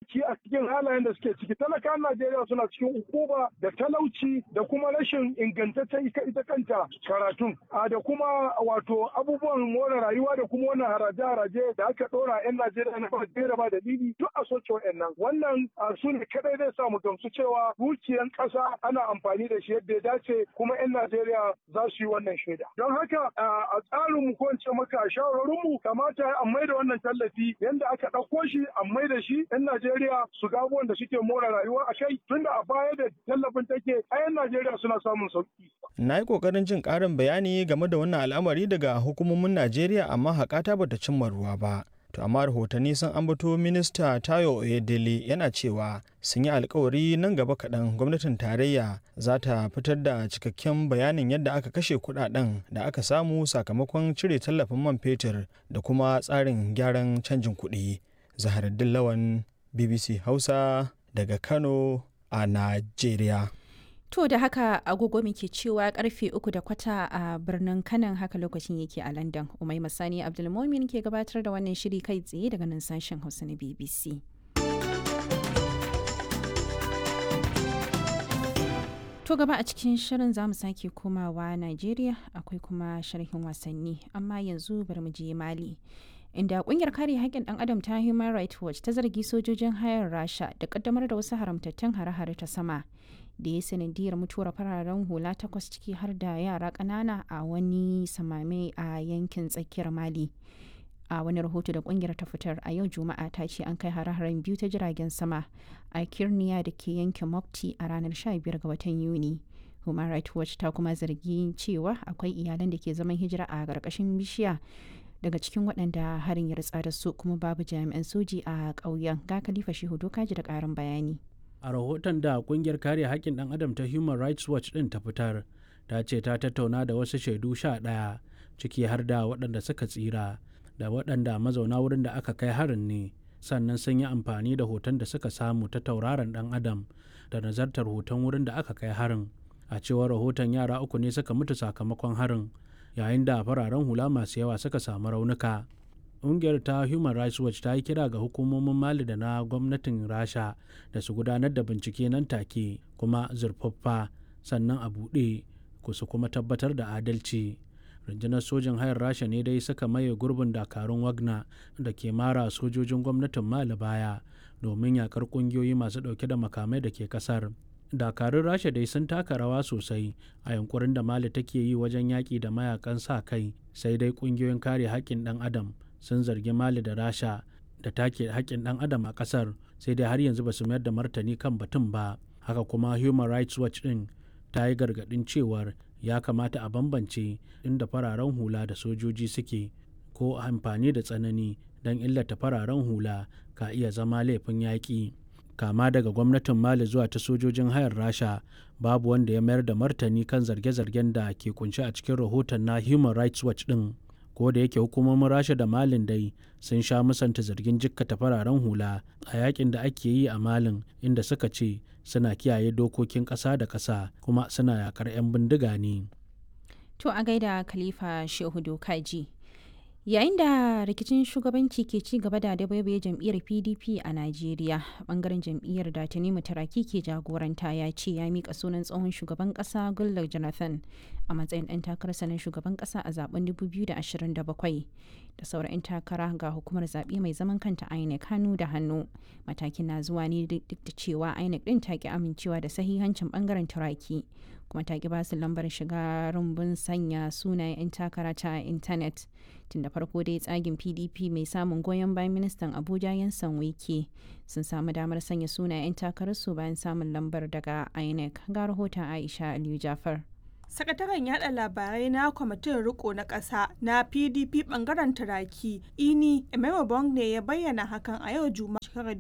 baki a cikin halayen da suke ciki talakan Najeriya suna cikin ukuba da talauci da kuma rashin ingantaccen ita kanta karatun a da kuma wato abubuwan more rayuwa da kuma wannan haraje-haraje da aka ɗora 'yan Najeriya na ba da ba dalili duk a soke wa'annan wannan su ne kadai zai sa mu gamsu cewa dukiyan ƙasa ana amfani da shi yadda ya dace kuma 'yan Najeriya za su yi wannan shaida don haka a tsarin mu ko in ce maka shawarorin mu kamata a mai da wannan tallafi yanda aka ɗauko shi a mai da shi 'yan Najeriya su ga abubuwan da suke more rayuwa a kai tunda a baya da tallafin take a 'yan Najeriya suna samun sauki. Na yi ƙoƙarin jin ƙarin bayani game da wannan al'amari daga hukumomin Najeriya amma haƙata bata cimma ruwa ba. To amma rahotanni sun ambato minista Tayo Oyedele yana cewa sun yi alkawari nan gaba kaɗan gwamnatin tarayya za ta fitar da cikakken bayanin yadda aka kashe kuɗaɗen da aka samu sakamakon cire tallafin man fetur da kuma tsarin gyaran canjin kuɗi. Zaharaddin Lawan BBC Hausa daga Kano a Najeriya. To da haka agogo muke cewa karfe uku da kwata a birnin kanan haka lokacin yake a London. Umai Masani Abdulmomin ke gabatar da wannan shiri kai tsaye daga nan sashen Hausa na BBC. To gaba a cikin shirin za mu sake komawa Najeriya akwai kuma sharhin wasanni amma yanzu bari mu je Mali. inda kungiyar kare haƙƙin ɗan adam ta human rights watch ta zargi sojojin hayar rasha da ƙaddamar da wasu haramtattun hare-hare ta sama da ya sanadiyar mutuwar fararen hula takwas ciki har da yara ƙanana a wani samame a yankin tsakiyar mali a wani rahoto da kungiyar ta fitar a yau juma'a ta ce an kai hare-haren biyu ta jiragen sama a kirniya da ke yankin mopti a ranar 15 ga watan yuni human rights watch ta kuma zargi cewa akwai iyalan da ke zaman hijira a ƙarƙashin bishiya daga cikin waɗanda harin ya ritsa da su kuma babu jami'an soji a ƙauyen ga khalifa shehu dokaji da ƙarin bayani a rahoton da kungiyar kare haƙƙin ɗan adam ta human rights watch ɗin ta fitar ta ce ta tattauna da wasu shaidu sha ɗaya ciki har da waɗanda suka tsira da waɗanda mazauna wurin da aka kai harin ne sannan sun yi amfani da hoton da suka samu ta tauraron ɗan adam da nazartar hoton wurin da aka kai harin a cewar rahoton yara uku ne suka mutu sakamakon harin yayin da fararen hula masu yawa suka samu raunuka ƙungiyar ta human rights watch ta yi kira ga hukumomin mali da na gwamnatin rasha da su gudanar da bincike nan take kuma zurfaffa sannan a buɗe ku su kuma tabbatar da adalci rundunar sojin hayar rasha ne dai suka maye gurbin dakarun wagner da ke mara sojojin gwamnatin mali baya domin yakar ƙungiyoyi masu ɗauke da makamai da ke ƙasar dakarun rasha dai sun taka rawa sosai a yankurin da mali take yi wajen yaƙi da mayakan sa kai sai dai ƙungiyoyin kare haƙƙin ɗan adam sun zargi mali da rasha da take haƙƙin ɗan adam a ƙasar sai dai har yanzu ba su mayar da martani kan batun ba haka kuma human rights watch ɗin ta yi gargaɗin cewar ya kamata a bambance inda fararen hula da sojoji suke ko amfani da tsanani don illata fararen hula ka iya zama laifin yaƙi kama daga gwamnatin mali zuwa ta sojojin hayar rasha babu wanda ya mayar da martani kan zarge-zargen da ke kunshi a cikin rahoton na human rights watch din ko da yake hukumomin rasha da malin dai sun sha musanta zargin jikkata fararen hula a yakin da ake yi a malin inda suka ce suna kiyaye dokokin ƙasa da ƙasa kuma suna yakar 'yan bindiga ne to a gaida khalifa shehu dokaji yayin da rikicin shugabanci ke ci gaba da dabaibaye jam'iyyar pdp a najeriya bangaren jam'iyyar da tanimu taraki ke jagoranta ya ce ya mika sunan tsohon shugaban kasa goodluck jonathan a matsayin ɗan takararsa na shugaban kasa a zaben 2027 da sauran 'yan takara ga hukumar zaɓe mai zaman kanta inec hannu da hannu matakin na zuwa ne duk da cewa inec ɗin ta ki amincewa da sahihancin bangaren turaki kuma ta ki basu lambar shiga rumbun sanya sunayen 'yan takara ta intanet tun da farko dai tsagin pdp mai samun goyon bayan ministan abuja yansan wike sun samu damar sanya sunayen 'yan takararsu bayan samun lambar daga inec ga rahoton aisha aliyu jafar sakataren yada labarai na kwamitin riko na ƙasa na pdp bangaren turaki ini emema ne ya bayyana hakan a yau juma'a shekarar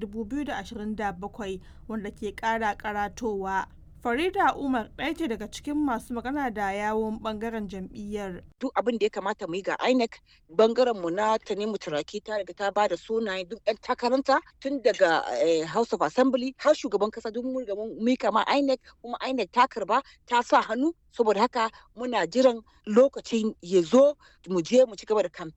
2027 wanda ke ƙara karatowa Farida Umar ɗaya ce daga cikin masu magana da yawon bangaren jam'iyyar. Duk abin da ya kamata mu yi ga INEC bangaren mu na Tanimu Turaki ta riga ta ba da sunayen duk ɗan takaranta tun daga House of Assembly har shugaban kasa duk mun mun mika ma INEC kuma INEC ta karba ta sa hannu saboda haka muna jiran lokacin ya zo mu je mu ci gaba da campaign.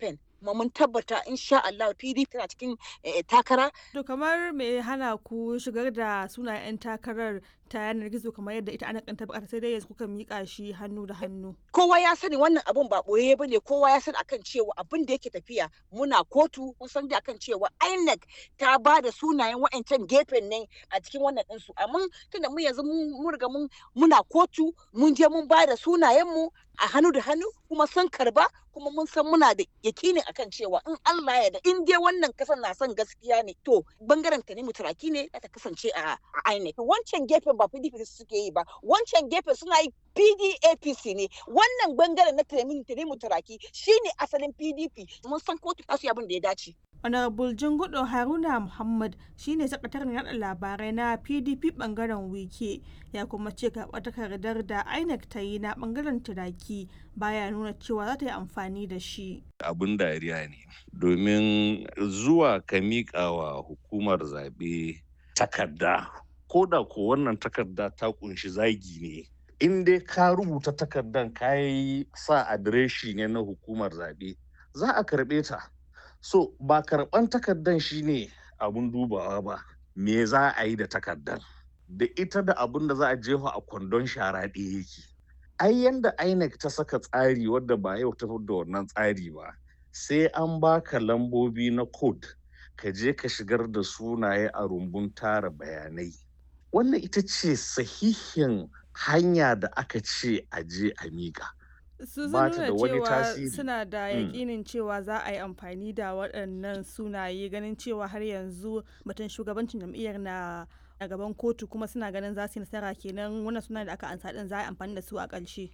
kuma mun tabbata insha Allah PDP tana cikin takara. To kamar me hana ku shigar da sunayen 'yan takarar ta yanar gizo kamar yadda ita ana kanta bukata sai dai yanzu kuka mika shi hannu da hannu. Kowa ya sani wannan abun ba boye bane kowa ya sani akan cewa abin da yake tafiya muna kotu mun san da akan cewa INEC ta ba da sunayen wa'ancan gefen ne a cikin wannan ɗinsu amma tunda mu yanzu mun riga mun muna kotu mun je mun ba da sunayen mu a hannu da hannu kuma sun karba kuma mun san muna da yakini akan cewa in Allah ya da in dai wannan kasan na son gaskiya ne to bangaren ta ne mutaraki ne ta kasance a INEC wancan gefen ba PDP suke yi ba wancan gefen suna yi PDAPC ne wannan bangaren na Tanimu Mutaraki shine asalin PDP mun san kotu ta su abin da ya dace Honorable Jingudo Haruna Muhammad shine sakataren yada labarai na PDP bangaren wike ya kuma ce karɓar takardar da INEC ta yi na bangaren turaki baya nuna cewa za ta yi amfani da shi. Abin dariya ne domin zuwa ka miƙa wa hukumar zaɓe takarda ko da ko wannan takarda ta kunshi zagi ne in dai ka rubuta takardan ka yi sa adireshi ne na hukumar zaɓe za a karɓe ta. So ba karɓan takardan shine abun dubawa ba, me za a yi da takardan? Da ita da abun da za a jefa a kwandon shara ɗaya yake. Ai yanda INEC ta saka tsari wadda ba yau ta da wannan tsari ba, sai an baka lambobi na code ka je ka shigar da sunaye a rumbun tara bayanai. Wannan ita ce sahihin hanya da aka ce a je a miƙa. su sun nuna cewa suna da yakinin cewa za a yi amfani da waɗannan sunaye ganin cewa har yanzu batun shugabancin jam'iyyar na a gaban kotu kuma suna ganin za su yi nasara kenan wannan suna da aka ansa din za a yi amfani da su a ƙarshe.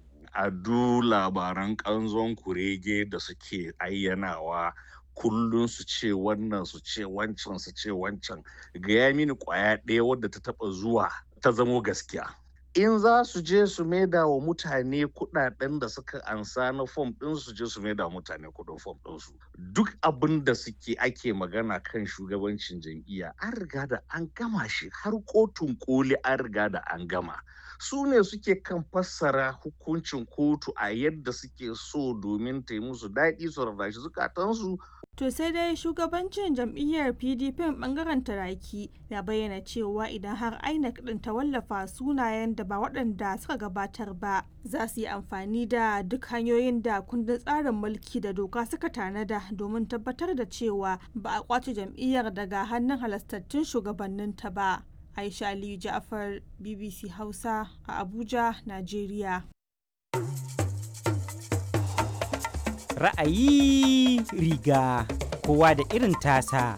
a du labaran ƙanzon kurege da suke ayyanawa kullum su ce wannan su ce wancan su ce wancan gaya mini ƙwaya ɗaya wadda ta taɓa zuwa ta zamo gaskiya in za su je su maida wa mutane kudaden da suka ansa na fom din su je su maida mutane kudin fom ɗinsu duk abin da suke ake magana kan shugabancin jam'iyya an riga da an gama shi har kotun koli an riga da an gama su ne suke kan fassara hukuncin kotu a yadda suke so domin ta yi musu daɗi su rarrashi zukatansu To sai dai shugabancin jam'iyyar PDP bangaren taraki ya bayyana cewa idan har INEC din ta wallafa sunayen da ba waɗanda suka gabatar ba za su yi amfani da duk hanyoyin da kundin tsarin mulki da doka suka tanada domin tabbatar da cewa ba a kwace jam'iyyar daga hannun halastattun shugabanninta ba. Aisha Aliyu Ja'far BBC Hausa a Abuja, Najeriya. ra'ayi riga kowa da irin tasa.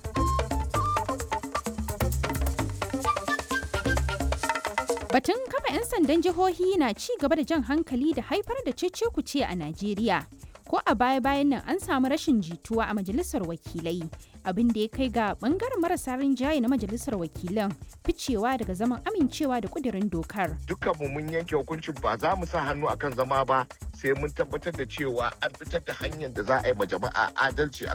Batun kafa 'yan sandan jihohi na ci gaba da jan hankali da haifar da cece-kuce a Najeriya. Ko a baya-bayan nan an samu rashin jituwa a majalisar wakilai, abin da ya kai ga bangaren marasa rinjaye na majalisar wakilan ficewa daga zaman amincewa da kudirin dokar. Dukkanmu mun yanke hukuncin ba za mu sa hannu akan zama ba sai mun tabbatar da cewa an fitar da hanyar da za a yi ma jama'a adalci